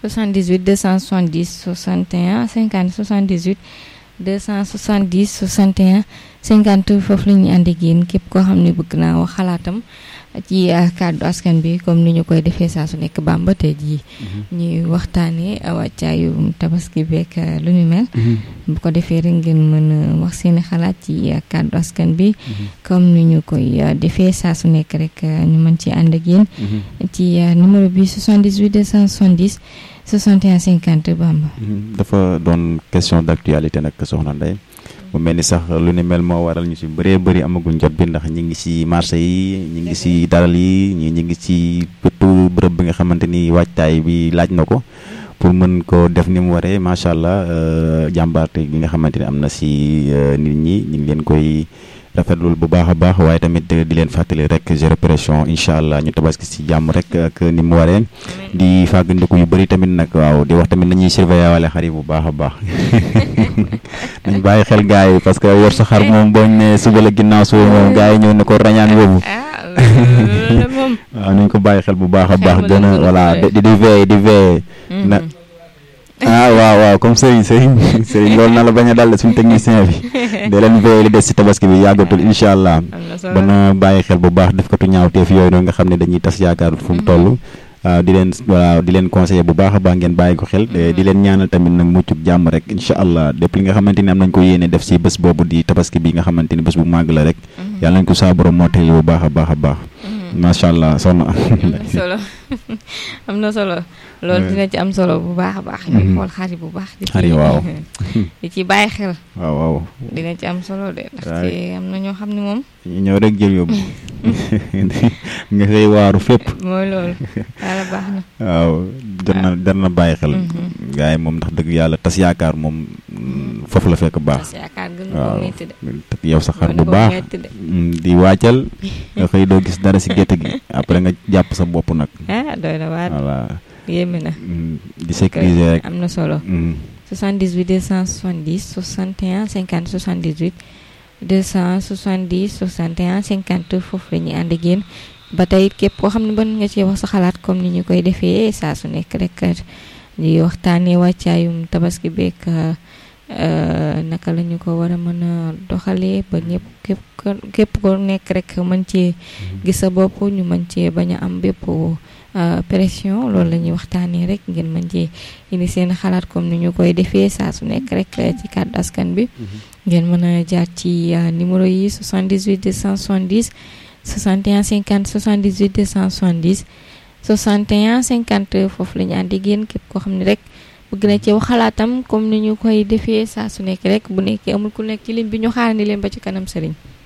78 270 61 50 78 270 61 50 foofu la ñuy ànd ak yéen képp koo xam ne bëgg naa wax xalaatam ci kàddu askan bi comme ni ñu koy defee saa su nekk Bamba tey jii ñuy waxtaanee wàccaayu tabaski beek lu ñu mel. bu ko defee rek ngeen mën a wax seeni xalaat ci kàddu askan bi. comme ni ñu koy defee saa su nekk rek ñu mën ci ànd ak yéen. ci numéro bi 78 270 61 50 Bamba. dafa doon question d'actualité nag soxna Ndeye. mu mel ni sax lu ni mel moo waral ñu si bëree bëri amaguñ jot bi ndax ñi ngi si marché yi ñi ngi si daral yi ñi ñi ngi si bëtu bërëb bi nga xamante ni waajtaay bi laaj na ko pour mën ko def ni mu waree macha allah jàmbaarte gi nga xamante ni am na si nit ñi ñu ngi leen koy rafetlul bu baax a baax waaye tamit di leen fàttali rek zéro pression incha allah ñu tabaski si jàmm rek ak ni mu waree di fàggandiku yu bëri tamit nag waaw di wax tamit nañuy surveiller wale xar yi bu baax a baax nañ bàyyi xel gars yi parce que yor sa xar moom boo ne suba la ginnaaw suba moom gars yi ñëw ne ko rañaan yóbbu waaw nañ ko bàyyi xel bu baax a baax gën a voilà di di veiller di veiller na ah waaw waaw comme sëriñ sëriñ sëriñ loolu na la bañ a dal suñu technicien bi da leen veillé li des si tabaski bi yàggatul incha allah ba na bàyyi xel bu baax def katu ñaawteef yooyu noonu nga xam ne dañuy tas yaakaar fu mu toll waaw di leen voilà di leen conseiller bu baax a baax ngeen bàyyi ko xel di leen ñaanal tamit nag muccub jàmm rek incha allah lépp li nga xamante ni am nañ ko yéene def si bés boobu di tabaski bi nga xamante ni bés bu màgg la rek yàlla nañ ko saa borom moo tey bu baax a baax a baax macha allah soxna solo am na solo loolu dina ci am solo bu baax a baax ñuy xool xari bu baax di xari waaw di ci bàyyi xel waaw waaw dina ci am solo de ndaxte am na ñoo xam ne moom ñu ñëw rek jël yóbbu nga xëy waaru fépp mooy loolu yàlla baax na waaw jar na jar na bàyyi xel gars yi moom ndax dëgg yàlla tas yaakaar moom foofu la fekk baax tas yaakaar gën ko metti de yow sa xar bu baax di wàccal nga xëy doo gis dara si gétt gi après nga jàpp sa bopp nag ah doy na waar voilà yéeme na di sécuriser rek am na solo 78 270 61 50 78 270 61 50 foofu la ñuy ànd ak yéen ba tey képp koo xam ne mën nga ci wax sa xalaat comme ni ñu koy defee saa su nekk rek di waxtaanee wàccaayum tabaski beeg naka la ñu ko war a mën a doxalee ba ñëpp képp képp ko nekk rek mën cee gis sa bopp ñu mën cee bañ a am bépp pression loolu la ñuy waxtaanee rek ngeen mën cee indi seen xalaat comme ni ñu koy defee saa su nekk rek ci kàddu askan bi ngeen mën a jaar ci numéro yi 78 270 61 50 78 270 61 50 foofu la ñu ànd ak yéen képp koo xam ne rek bëgg na ci wax xalaatam comme ni ñu koy defee saa su nekk rek bu nekkee amul ku nekk ci ligne bi ñu xaarandi leen ba ci kanam sëriñ